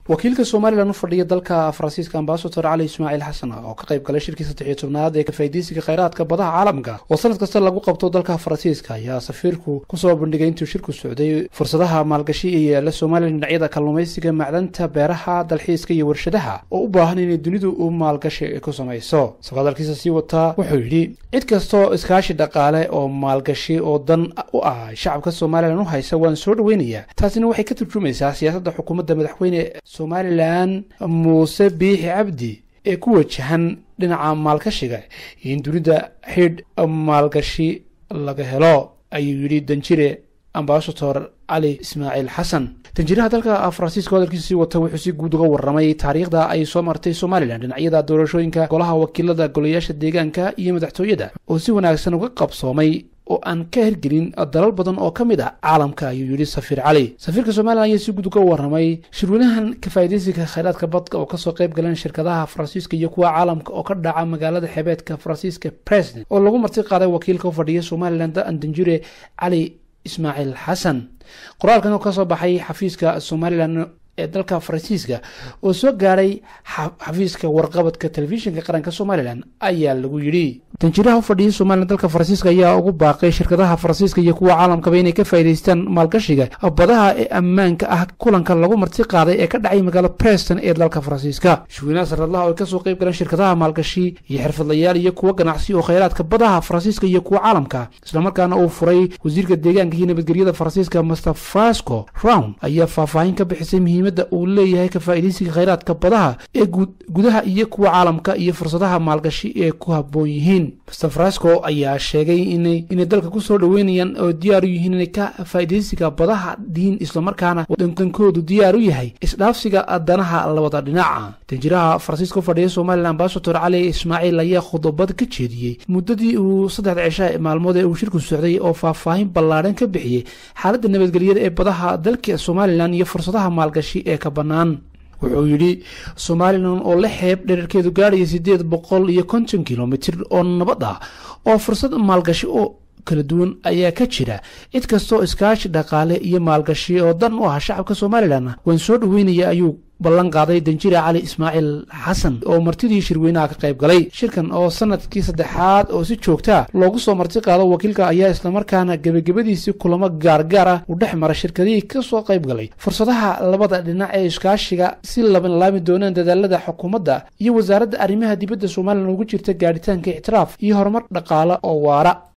wakiilka somalilan u fadhiya dalka faransiiska ambasador cali ismaaciil xasan oo ka qayb galay shirkii saddex iyo tobnaad ee kafaaideysiga kheyraadka badaha caalamka oo sanad kasta lagu qabto dalka faransiiska ayaa safiirku kusoo bandhigay intuu shirku socday fursadaha maalgashi ee yaala somalilan dhinacyada kalluumaysiga macdanta beeraha dalxiiska iyo warshadaha oo u baahan inay dunidu u maalgashi ku samayso isagoo hadalkiisa sii wataa wuxuu yidhi cid kastoo iskaashi dhaqaale oo maalgashi oo dan u ah shacabka somalilan u haysa waan soo dhaweynayaa taasina waxay ka turjumaysaa siyaasadda xukuumadda madaxweyne somalilan muuse biixi cabdi ee ku wajahan dhinaca maalgashiga iyo in dunida xidh maalgashi laga helo ayuu yidhi danjire ambasador cali ismaaciil xasan danjiraha dalka faransiiska hadalkiisa sii wata wuxuu si guud uga warramay taariikhda ay soo martay somalilan dhinacyada doorashooyinka golaha wakiilada golayaasha deegaanka iyo madaxtooyada oo si wanaagsan uga qabsoomay oo aan ka hirgelin dalal badan oo ka mid ah caalamka ayuu yidhi safiir cali safiirka somalilan ayaa si guud uga warramay shirweynahan kafaaideysiga kheyraadka badka oo kasoo qayb galeen shirkadaha faransiiska iyo kuwa caalamka oo ka dhaca magaalada xebeedka faransiiska president oo lagu marti qaaday wakiilka u fadhiya somalilan da-an danjure cali ismaaciil xasan qoraalkan oo kasoo baxay xafiiska somalilan ee dalka faransiiska oo soo gaadhay xafiiska warqabadka telefishinka qaranka somalilan ayaa lagu yidhi danjiraha u fadhiyay somalilan dalka faransiiska ayaa ugu baaqay shirkadaha faransiiska iyo kuwa caalamkaba inay ka faa'idaystaan maalgashiga badaha ee ammaanka ah kulanka lagu marti qaaday ee ka dhacay magaalo preston ee dalka faransiiska shaweynaha sanadlaha oo ay kasoo qayb galeen shirkadaha maalgashi iyo xirfadlayaal iyo kuwa ganacsi oo kheyraadka badaha faransiiska iyo kuwa caalamka islamarkaana uu furay wasiirka deegaanka iyo nabadgelyada faransiiska master frasco round ayaa faahfaahin ka bixisay muhiimadda uu leeyahay ka faa'iidaysiga kheyraadka badaha ee gudaha iyo kuwa caalamka iyo fursadaha maalgashi ee ku habboon yihiin master frasco ayaa sheegay inay inay dalka kusoo dhaweynayaan oo diyaar u yihiin inay ka faa'iidaysiga badaha diin islamarkaana dandankoodu diyaar u yahay isdhaafsiga danaha labada dhinaca danjiraha faransiiska u fadhiya somalilan ambasador cali ismaaciil ayaa khudobad ka jeediyey muddadii uu saddexda cisha maalmood ee uu shirku socday oo faahfaahin ballaadhan ka bixiyey xaaladda nabadgelyada ee badaha dalka somalilan iyo fursadaha maalgashi ee ka bannaan wuxuu yidhi somalilan oo la xeeb dherarkeedu gaadhaya siddeed boqol iyo konton kilomitir oo nabad ah oo fursad maalgashi oo kala duwan ayaa ka jira cid kastoo iskaashi dhaqaale iyo maalgashi oo dan u ah shacabka somalilan waan soo dhaweynaya ayuu ballan qaaday danjire cali ismaaciil xasan oo martidii shirweynaha ka qayb galay shirkan oo sanadkii saddexaad oo si joogtaa loogu soo marti qaado wakiilka ayaa islamarkaana gebagabadiisii kulamo gaargaar ah u dhex mara shirkadihii kasoo qayb galay fursadaha labada dhinac ee iskaashiga si labanlaami doonaan dadaalada xukuumadda iyo wasaaradda arrimaha dibadda somalilan ugu jirta gaadhitaanka ictiraaf iyo horumar dhaqaale oo waara